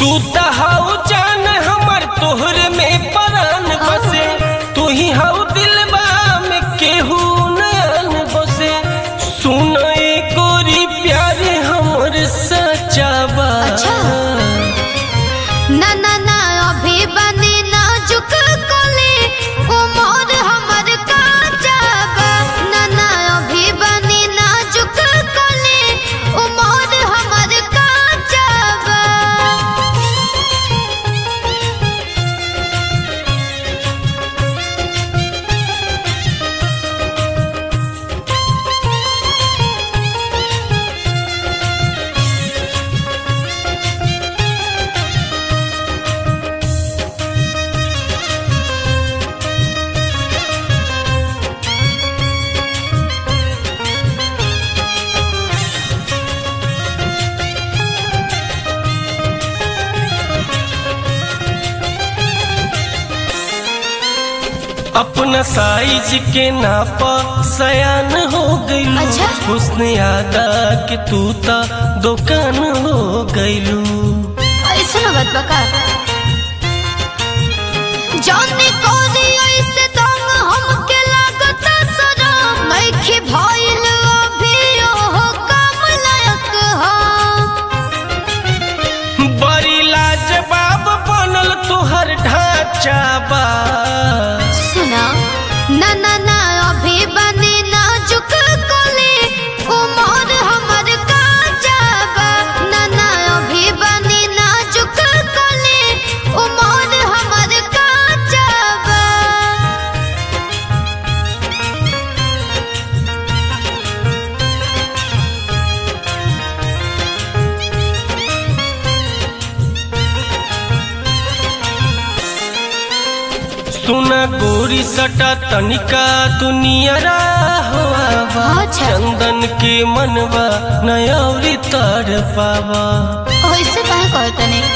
तू त हऊ जान हमर तोहरे में परान बसे तू ही हऊ दिलबा में केहू नयन बसे सुन ए गोरी प्यारे हमर सच्चा बा अच्छा। ना ना ना अभी बनी नाजुक कली उमर हमर काचा बा ना ना अभी बनी नाजुक कली उमर हमर काचा बा अपना साइज के नाप सयान हो गईलू अच्छा। हुस्न यादा के तू ता दुकान हो गईलू ऐसे न बात बका जाने कोरी ऐसे दम हमके लागता सनम नइखे भइल अभी ओहो काम लायक हम बड़ी लाजवाब बनल तोहर ढांचा बा सुना ना ना ना अभी बनी नाजुक कली उमर हमर काचा बा ना ना अभी बनी नाजुक कली उमर हमर काचा बा सुना गोरी सटा तनिका दुनिया हुआ अच्छा। चंदन के मनवा नयौरी तर पावा ऐसे काहे कहतने